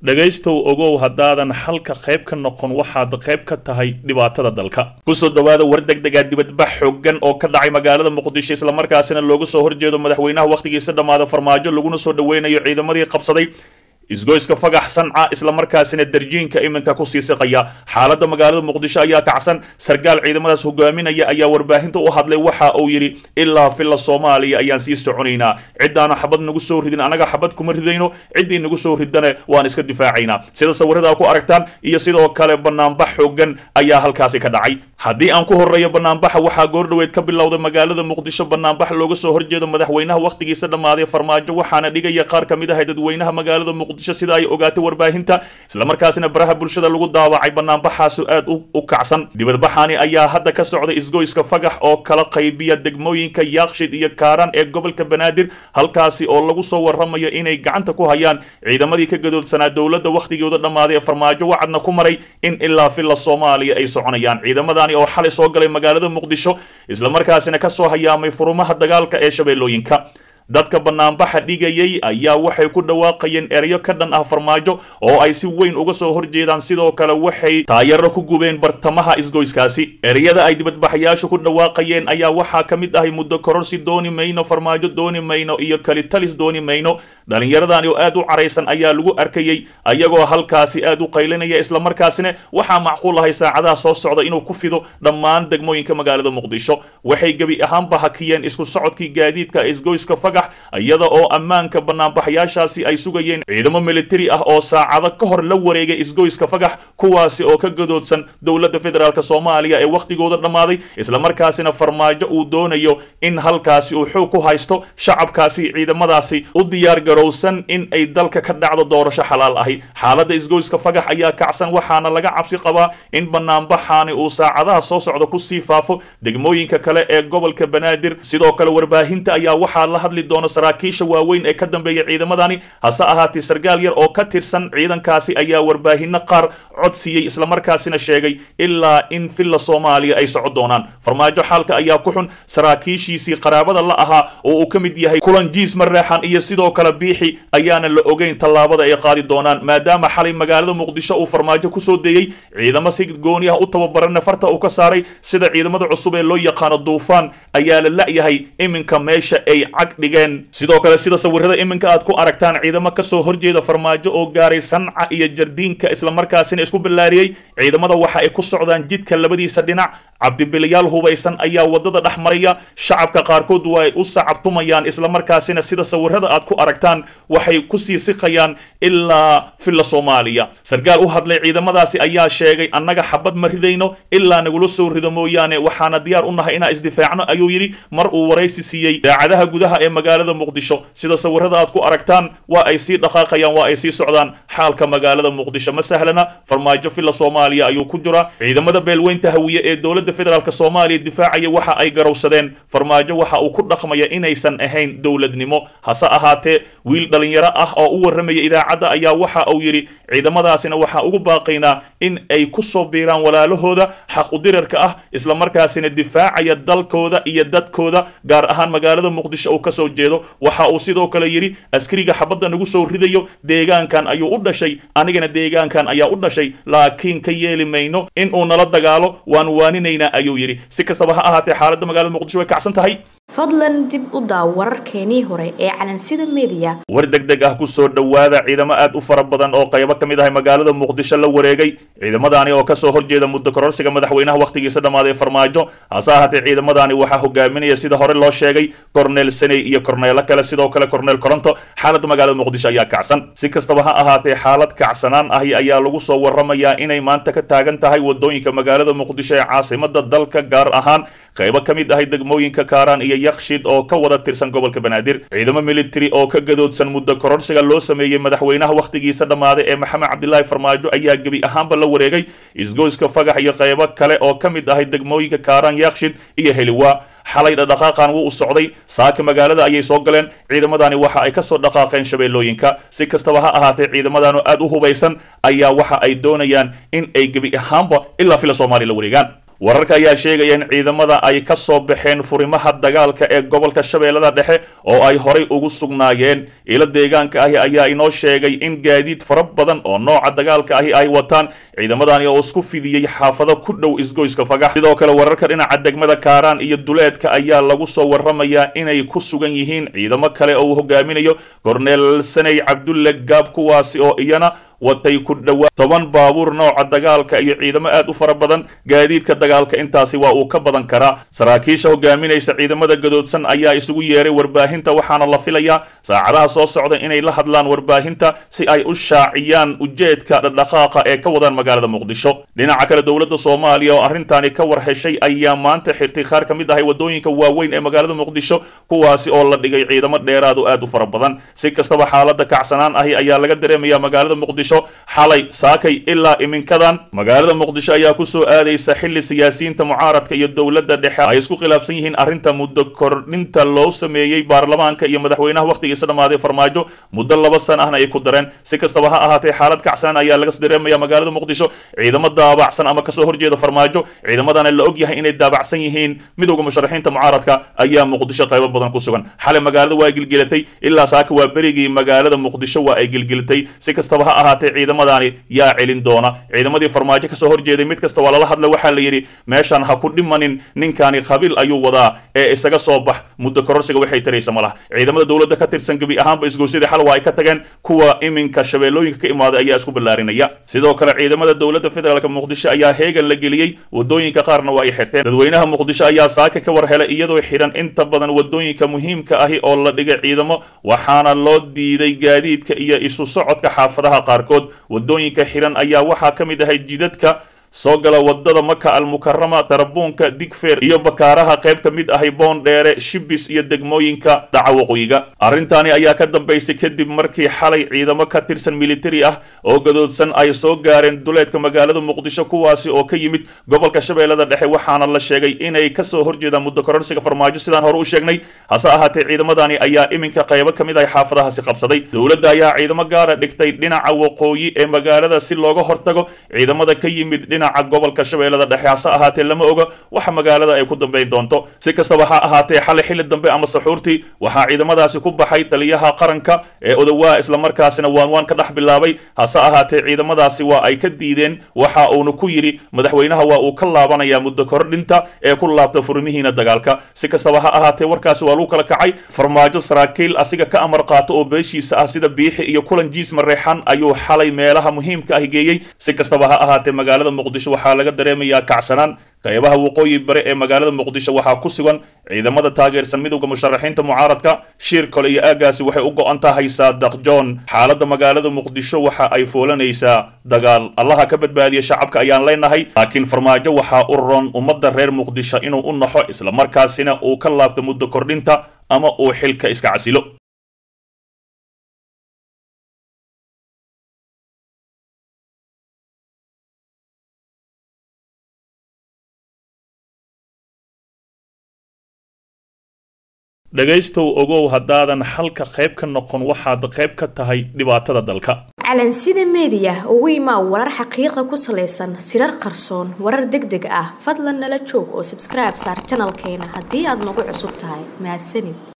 dhegaystow ogow haddaadan xalka qayb ka noqon waxaad qayb ka tahay dhibaatada dalka kusoo dhawaada war degdega dibadbax xoogan oo ka dhacay magaalada muqdisho islamarkaasina loogu soo horjeedo madaxweynaha wakhtigiisa dhammaada farmaajo laguna soo dhaweynayo ciidamadii qabsaday isgoyska fagax sanca islamarkaasina darjiinka iminka kusii siqaya xaaladda magaalada muqdisho ayaa kacsan sarkaal ciidamadaas hogaaminaya ayaa warbaahinta u hadlay waxa uu yidhi ilaa filla soomaaliya ayaan sii soconaynaa ciddaana xabad nagu soo ridin anaga xabad kuma ridayno ciddii nagu soo ridana waan iska difaacaynaa sida sawirada ku aragtaan iyo sidoo kale banaanbax xoogan ayaa halkaasi ka dhacay haddii aan ku horeeyo banaanbaxa waxaa goordhoweed ka bilowday magaalada muqdisho banaanbax looga soo horjeedo madaxweynaha wakhtigiisa dhammaaday farmaajo waxaana dhigaya qaar ka mid ah dadweynaha magaalada muqdisho sida ay ogaatay warbaahinta islamarkaasina baraha bulshada lagu daawacay banaanbaxaasi aad u kacsan dibadbaxani ayaa hadda ka socday isgoyska fagax oo kala qaybiya degmooyinka yaakshid iyo kaaraan ee gobolka banaadir halkaasi oo lagu soo waramayo inay gacanta ku hayaan ciidamadii ka gadoodsanaa dowladda wakhtigooda dhammaaday ee farmaajo wacadna ku maray in ilaa filla soomaaliya ay soconayaan ciidamadani oo xalay soo galay magaalada muqdisho islamarkaasina kasoo hayaamay furumaha dagaalka ee shabeellooyinka dadka banaanbaxa dhigayay ayaa waxay ku dhawaaqayeen erayo ka dhan ah farmaajo oo ay si weyn uga soo horjeedaan sidoo kale waxay taayaro ku gubeen bartamaha isgoyskaasi ereyada ay dibadbaxayaashu ku dhawaaqayeen ayaa waxaa ka mid ahay muddo kororsi dooni mayno farmaajo dooni mayno iyo kalitalis dooni mayno dhallinyaradani oo aad u caraysan ayaa lagu arkayey ayagoo halkaasi aad u qaylinaya islamarkaasina waxaa macquul ahay saacadaha soo socda inuu ku fido dhammaan degmooyinka magaalada muqdisho waxay gebi ahaanba hakiyeen isku socodkii gaadiidka isgoyska iyada oo ammaanka banaanbaxayaashaasi ay sugayeen ciidamo militari ah oo saacado ka hor la wareegay isgoyska fagax kuwaasi oo ka gadoodsan dowladda federaalk soomaaliya ee wakhtigooda dhammaaday islamarkaasina farmaajo uu doonayo in halkaasi uu xoog ku haysto shacabkaasi ciidamadaasi u diyaar garowsan in ay dalka ka dhacdo doorasho xalaal ahi xaaladda isgoyska fagax ayaa kacsan waxaana laga cabsi qabaa in banaanbaxaani uu saacadaha soo socda kusii faafo degmooyinka kale ee gobolka banaadir sidoo kale warbaahinta ayaa waxaa la hadli doona saraakiisha waaweyn ee ka dambeeya ciidamadani hase ahaatee sarkaal yar oo ka tirsan ciidankaasi ayaa warbaahino qaar cod siiyey islamarkaasina sheegay ilaa in filla soomaaliya ay soco doonaan farmaajo xaalka ayaa ku xun saraakiishiisii qaraabada la ahaa oo uu ka mid yahay kulan jiis mareexan iyo sidoo kale biixi ayaana la ogeyn tallaabada ay qaadi doonaan maadaama xalay magaalada muqdisho uu farmaajo kusoo deeyey ciidamo si gooni ah u tababaranna farta uu ka saaray sida ciidamada cusub ee loo yaqaano duufaan ayaa la la'yahay iminka meesha ay cag dhigeen sidoo kale sida sawirada iminka aad ku aragtaan ciidamo kasoo horjeeda farmaajo oo gaaray sanca iyo jardiinka islamarkaasina isku ballaariyey ciidamada waxa ay ku socdaan jidka labadiisa dhinac cabdibilayaal hubaysan ayaa wadada dhex maraya shacabka qaarkood waa ay u sacabtumayaan islamarkaasina sida sawirada aad ku aragtaan waxay kusii siqayaan ilaa filla soomaaliya sarkaal u hadlay ciidamadaasi ayaa sheegay annaga xabad ma ridayno ilaa nagula soo rido mooyaane waxaana diyaar u nahay inaan isdifaacno ayuu yidhi mar uu waraysi siiyey daacadaha gudaha ee magaalada muqdisho sida sawirada aad ku aragtaan waa ay sii dhaqaaqayaan waa ay sii socdaan xaalka magaalada muqdisho ma sahlana farmaajo filla soomaaliya ayuu ku jira ciidamada beelweynta hawiye ee dowladda federaalk soomaaliya difaacaya waxa ay garowsadeen farmaajo waxa uu ku dhaqmaya inaysan ahayn dowladnimo hase ahaatee wiil dhalinyaro ah oo u warramaya idaacadda ayaa waxa uu yidhi ciidamadaasina waxaa ugu baaqaynaa in ay ku soo biiraan walaalahooda xaq udirarka ah islamarkaasina difaacaya dalkooda iyo dadkooda gaar ahaan magaalada muqdisho uu kasoo jeedo waxa uu sidoo kale yidhi askariga xabadda nagu soo ridayo deegaankan ayuu u dhashay anigana deegaankan ayaa u dhashay laakiin ka yeeli mayno in uu nala dagaalo waan waaninaynaa ayuu yidhi si kastaba ha ahaatee xaaladda magaalada muqdisho way kacsan tahay fadlan dib u daaw wararkeenii hore ee calansida mediya war deg deg ah kusoo dhowaada ciidamo aad u fara badan oo qaybo ka mid ahay magaalada muqdisho la wareegay ciidamadaani oo kasoo horjeeda muddo kororsiga madaxweynaha wakhtigiisa dhammaaday farmaajo hase ahaatee ciidamadaani waxaa hogaaminaya sida hore loo sheegay korneel saney iyo korneelo kale sidoo kale korneel koronto xaaladda magaalada muqdisho ayaa kacsan si kastaba ha ahaatee xaalad kacsanaan ahi ayaa lagu soo waramayaa inay maanta ka taagan tahay wadooyinka magaalada muqdisho ee caasimada dalka gaar ahaan qaybo ka mid ahay degmooyinka kaaraan iyo yakshid oo ka wada tirsan gobolka banaadir ciidamo military oo ka gadoodsan muddo kororsiga loo sameeyey madaxweynaha wakhtigiisa dhammaaday ee maxamed cabdilaahi farmaajo ayaa gebi ahaanba la wareegay isgoyska fagax iyo qaybo kale oo ka mid ahay degmooyinka kaaraan yakshid iyo heliwaa xalay dhaqaaqan wuu u socday saaka magaalada ayay soo galeen ciidamadani waxa ay kasoo dhaqaaqeen shabeellooyinka si kastaba ha ahaatee ciidamadan oo aad u hubaysan ayaa waxa ay doonayaan in ay gebi ahaanba ilaa fila soomaaliya la wareegaan wararka ayaa sheegaya in ciidamada ay ka soo baxeen furimaha dagaalka ee gobolka shabeellada dhexe oo ay horay ugu sugnaayeen ilo deegaanka ahi ayaa inoo sheegay in gaadiid fara badan oo nooca dagaalka ahi ay wataan ciidamadani oo isku fidiyey xaafado ku dhow isgoyska fagax sidoo kale wararka dhinaca degmada kaaraan iyo duleedka ayaa lagu soo waramayaa inay ku sugan yihiin ciidamo kale oo uu hogaaminayo korneel saney cabdulle gaab kuwaasi oo iyana watay ku dhowaa toban baabuur nooca dagaalka iyo ciidamo aad u fara badan gaadiidka dagaalka intaasi waa uu ka badan karaa saraakiisha hogaaminaysa ciidamada gadoodsan ayaa isugu yeeray warbaahinta waxaana la filayaa saacadaha soo socda inay la hadlaan warbaahinta si ay u shaaciyaan ujeedka dhaqdhaqaaqa ee ka wadaan magaalada muqdisho dhinaca kale dowladda soomaaliya oo arrintaani ka war heshay ayaa maanta xirtay qaar ka mid ahay wadooyinka waaweyn ee magaalada muqdisho kuwaasi oo la dhigay ciidamo dheeraad oo aad u fara badan si kastaba xaalada kacsanaan ahi ayaa laga dareemaya magaalada muqdisho xalay saakay ilaa iminkadan magaalada muqdisho ayaa ku soo aadaysa xilli siyaasiyiinta mucaaradka iyo dowladda dhexe ay isku khilaafsan yihiin arrinta muddo kordhinta loo sameeyey baarlamaanka iyo madaxweynaha wakhtigiisa dhammaaday farmaajo muddo laba san ahna ay ku dareen si kastaba ha ahaatee xaalad kacsanaan ayaa laga dareemaya magaalada muqdisho ciidamo daabacsan ama kasoo horjeeda farmaajo ciidamadana la og yahay inay daabacsan yihiin midowda musharaxiinta mucaaradka ayaa muqdisho qaybo badan ku sugan xalay magaalada waa gilgilatay ilaa saaka waa berigii magaalada muqdisho waa ay gilgilatay si kastaba ha ahaatee ciidamadani yaa celin doona ciidamadii farmaajo kasoo horjeeday mid kasta waa lala hadla waxaa la yidhi meeshaan ha ku dhimanin ninkani qabiil ayuu wadaa ee isaga soo bax muddo kororsiga waxay taraysa ma laha ciidamada dowladda ka tirsan gebi ahaanba isgoysyadii xal waa ay ka tageen kuwa iminka shabeellooyinka ka imaaday ayaa isku ballaarinaya sidoo kale ciidamada dowladda federaalk muqdisho ayaa heegan la geliyey wadooyinka qaarna waa ay xirteen dadweynaha muqdisho ayaa saaka ka war helay iyadoo xidhan inta badan wadooyinka muhiimka ahi oo la dhigay ciidamo waxaana loo diiday gaadiidka iyo isu socodka xaafadaha qaarkood wadooyinka xiran ayaa waxaa ka mid ahay jidadka soo gala wadada maka almukarama tarabuunka digfeer iyo bakaaraha qayb ka mid ahay boondheere shibis iyo degmooyinka dhaca waqooyiga arrintaani ayaa ka dambaysay kadib markii xalay ciidamo ka tirsan militari ah oo gadoodsan ay soo gaareen duleedka magaalada muqdisho kuwaasi oo ka yimid gobolka shabeellada dhexe waxaana la sheegay inay kasoo horjeedaan muddo kororsiga farmaajo sidaan hore u sheegnay hase ahaatee ciidamadani ayaa iminka qaybo ka mid ahay xaafadahaasi qabsaday dowladda ayaa ciidamo gaara dhigtay dhinaca waqooyi ee magaalada si looga hortago ciidamada ka yimid gobolka shabeellada dhexe hase ahaatee lama oga waxa magaalada ay ku dambayn doonto si kastaba ha ahaatee xalay xilli dambe ama saxuurtii waxaa ciidamadaasi ku baxay taliyaha qaranka ee odowaa islamarkaasina waanwaan ka dhex bilaabay hase ahaatee ciidamadaasi waa ay ka diideen waxa uuna ku yidhi madaxweynaha waa uu ka laabanayaa muddo kordhinta ee ku laabta furmihiina dagaalka si kastaba ha ahaatee warkaasi waa lagu kala kacay farmaajo saraakiil asiga ka amar qaato oo beeshiisa ah sida biixi iyo kulan jiis mareexan ayuu xalay meelaha muhiimka ah geeyey si kastaba ha ahaatee magaalada muqdisho waxaa laga dareemayaa kacsanaan qaybaha waqooyi bare ee magaalada muqdisho waxaa ku sugan ciidamada taageersan midowda musharaxiinta mucaaradka shiir kole iyo aagaasi waxay u go-an tahay saadaq john xaaladda magaalada muqdisho waxa ay foolanaysaa dagaal allaha ka badbaadiya shacabka ayaan leenahay laakiin farmaajo waxaa u roon ummadda reer muqdisho inuu u naxo islamarkaasina uu ka laabto muddo kordhinta ama uu xilka iska casilo dhegaystow ogow haddaadan xalka qayb ka noqon waxaad qayb ka tahay dhibaatada dalka calansida meediya ugu imaa warar xaqiiqa ku salaysan sirar qarsoon warar deg deg ah fadlan nala joog oo sabskribe saar janalkeena haddii aad nagu cusub tahay mahadsanid